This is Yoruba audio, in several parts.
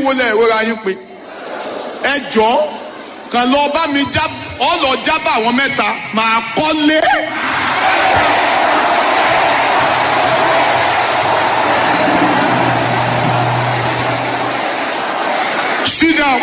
wo lẹ ìrora yín pé ẹ jọ kàn lọ bá mi já ọ lọ jábà àwọn mẹ́ta màá kọ́lé. sit down.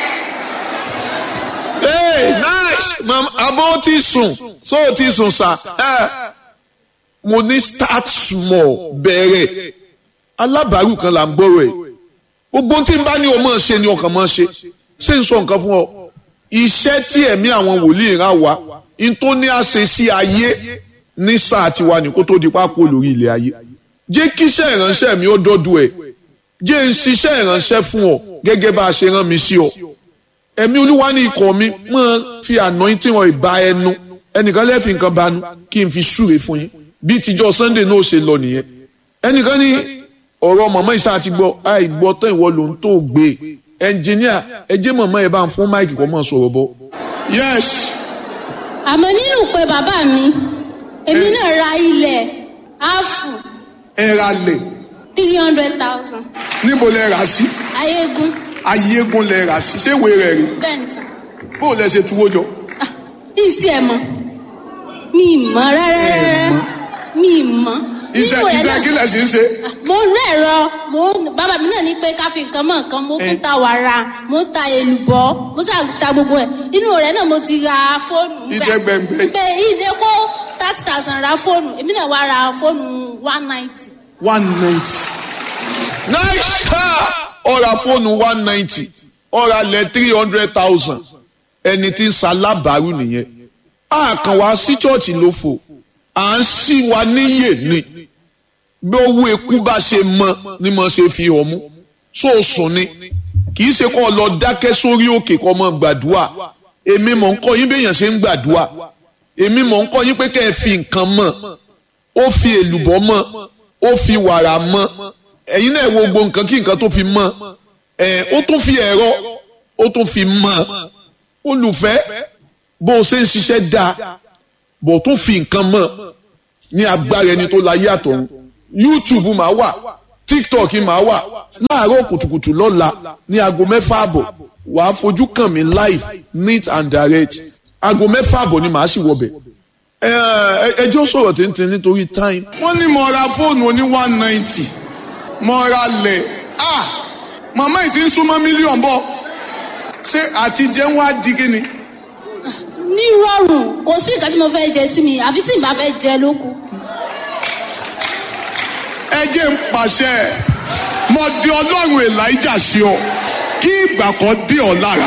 hey nice mam abo ti sùn so o ti sùn sa ẹ mo ní start small bẹ̀rẹ̀ alábàárù kan là ń gbọ́rọ̀ ẹ̀ gbogbo tí n bá ní o máa ṣe ni ọkàn máa ṣe ṣé n sọ nǹkan fún ọ iṣẹ́ tí ẹ̀mí àwọn wòlíì rán wa n tó ní àṣẹ sí ayé ní sáà tiwa ní kó tó di pápó lórí ilẹ̀ ayé jẹ́ kíṣẹ́ ìránṣẹ́ mi ó dọ́dọ̀ ẹ̀ jẹ́ n ṣiṣẹ́ ìránṣẹ́ fún ọ gẹ́gẹ́ bá a ṣe rán mi sí ọ ẹ̀mí olúwa ní ikọ̀ mi máa fi anointing oil ba ẹnu ẹnìkan lẹ́ẹ̀fì nǹkan banu kí n fi súre fún yín bí tíjọ́ sunday náà ṣe lọ nìyẹn ẹnìkan ní ọ̀rọ̀ màmá ìṣá ti gbọ́ àìgbọ́ tán ìwọ ló ń tó gbé ẹnjìníà ẹ jẹ́ màmá ẹ bá ń fún máìkì kọ́ mọ̀ sọ̀rọ̀ bọ́. yes àmọ́ nínú pé bàbá mi èmi náà ra ilẹ̀ áàfù ẹ ra lẹ̀ three hundred thousand níbo lẹ rà sí ayégun ayégun lẹ rà sí ṣé ìwé rẹ̀ rí bẹ́ẹ̀ ni sà bó o lẹ ṣe tuwó jọ. Ah, ìsì ẹ̀ mọ̀ mi ì mọ̀ rárá rárá mi ì mọ̀ iṣẹ́ Nínú ẹ̀ iṣẹ́ náà- kí lẹ̀ sí ń ṣe. mo ń rẹ̀rọ mo ń- bàbá mi náà ní pé ká fi nǹkan mọ̀ nǹkan mo tún ta wàrà mo ń ta èlùbọ́ mo sà ta gbogbo ẹ̀ inú rẹ̀ náà mo ti ra fóònù nígbà- Ìjẹ́ gbẹ̀ngbẹ̀. pé ìdè kó thirty thousand ra fóònù èmi náà wá ra fóònù one ninety one ninety. nice ha ọ̀rà fóònù one ninety ọ̀rà lẹ̀ three hundred thousand ẹni tí ń ṣalábàárù nìyẹn a kàn wá sí chọ́ọ̀chì ló fò à ń ṣí wa níyè ni bí owó eku bá ṣe mọ ni mo ṣe fi hàn mú so sùn ni kì í ṣe kó o lọ dákẹ́ sórí òkè kó o mọ gbàdúrà èmi mọ̀ ń kọ́ yín béèyàn ṣe ń gbàdúrà èmi mọ̀ ń kọ́ yín pé kẹ́ ẹ fi nǹkan mọ̀ ó fi èlùbọ́ mọ̀ ó fi wàrà mọ̀ ẹ̀yin náà wo gbogbo nǹkan kí nǹkan tó fi mọ̀ ẹ̀ ó tún fi ẹ̀rọ ó tún fi mọ̀ olùfẹ́ bó o ṣe ń ṣiṣẹ́ dáa bó o tún fi nǹkan mọ̀ ní agbára ẹni tó láyé àtọ̀run youtube máa wà tiktok máa wà láàárọ̀ kùtùkùtù lọ́la ní aago mẹ́fà àbọ̀ wàá fojú kàn mí live neat and direct aago mẹ́fà àbọ̀ ni màá sì wọbẹ̀ ẹ ẹ ẹjọ́ sọ̀rọ̀ tíntín nítorí time wọ́n ní mo ra fóònù oní one ninety mo ra lẹ̀ ah màmá yìí ti ń súnmọ́ mílíọ̀nù bọ̀ ṣé àti jẹun wá di kíni. ní rọrùn kò sí nǹkan tí mo fẹ́ jẹ tí mi àfi tí n bá fẹ́ jẹ ló kù. ẹ jẹ́ ń pàṣẹ mo di ọlọ́run elijah sí ọ kí ìgbà kan dé ọ lára.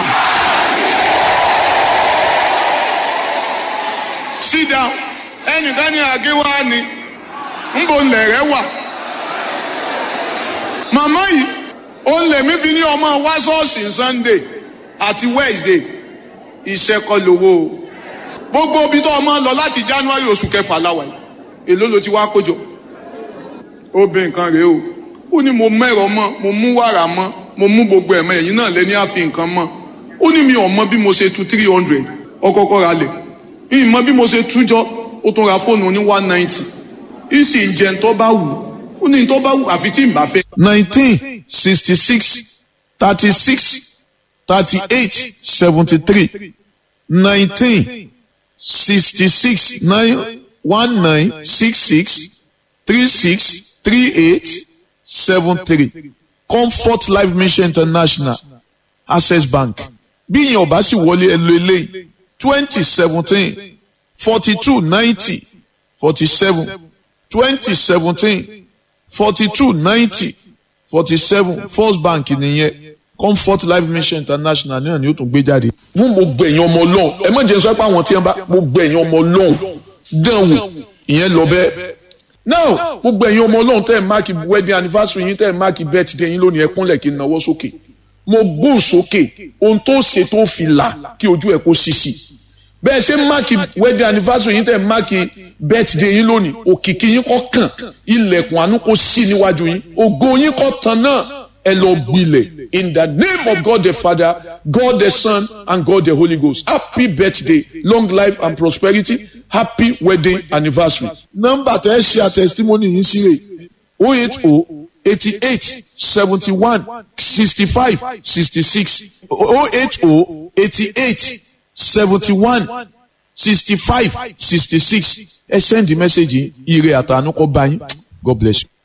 sit down ẹnìkan ní àgéwá ni ń bo lẹ̀rẹ̀ wà. màmá yìí ó lè mí fi ní ọmọ wá ṣọ́ọ̀ṣì sunday àti wednesday iṣẹ́ kọ́ lówó o gbogbo ibi tó ọmọ lọ láti january oṣù kẹfà láwa yìí èló ló ti wá kójọ ó bẹ nǹkan rèé o ó ní mo mẹ́rọ mọ́ mo mú wàrà mọ́ mo mú gbogbo ẹ̀mọ́ ẹ̀yìn náà lé ní àfi nǹkan mọ́ ó ní mi ò mọ bí mo ṣe tu three hundred ọkọ̀ọ̀kọ̀ ra lẹ̀ mi ì mọ bí mo ṣe tú jọ ó tún ra fóònù ní one ninety ìsì ń jẹun tó bá wù ó ní tó bá wù àfi tí ì bá fẹ́. nineteen sixty six thirty six thirty eight seventy three nineteen sixty six nine one nine six six three six three eight seven three comfort life mission international access bank bí ìyẹn ọba sì wọlé ẹ lo eléyìí twenty seventeen forty two ninety forty seven twenty seventeen forty two ninety forty seven first bank nìyẹn comfort life mission international náà ni ó tún gbé jáde. fún gbogbo ẹ̀yin ọmọ ọlọ́run ẹ má jẹ́ sọ pé àwọn tí wọ́n bá gbogbo ẹ̀yin ọmọ ọlọ́run dán wò ìyẹn lọ bẹ́ẹ̀. now gbogbo ẹ̀yin ọmọ ọlọ́run tẹ́ ẹ̀ máàkì wedding anniversary yín tẹ́ ẹ̀ máàkì birthday yín lónìí ẹ kúnlẹ̀ kí n náwó sókè mo gbóhùn sókè ohun tó ṣe tó fi là kí ojú ẹ̀ kó ṣíṣì bẹ́ẹ̀ ṣe máàkì wedding anniversary yín tẹ̀ máàkì birthday yín lónìí òkìkí yín kọ́ kàn ilẹ̀kùn àánú kó sí níwájú yín ògo yín kọ́ tán náà ẹ lọ gbilẹ̀ in the name of God the Father God the Son and God the Holy Ghost happy birthday long life and prosperity happy wedding anniversary. nọ́mbà tẹ́ ẹ ṣe àtẹ̀sítímọ́nì yín sí rè o eight o eighty eight seventy one sixty five sixty six oh eight oh eighty eight seventy one sixty five sixty six ẹ send the message ire àtànú kọ bá yín God bless you.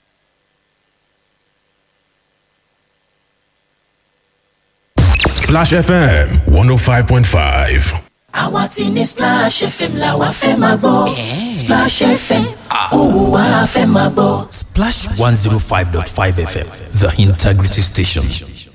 Splash FM 105.5. àwa ti ní splash fm la wa fẹ́ máa gbọ́ splash fm òun wa fẹ́ máa gbọ́. Splash 105.5 FM, the integrity station.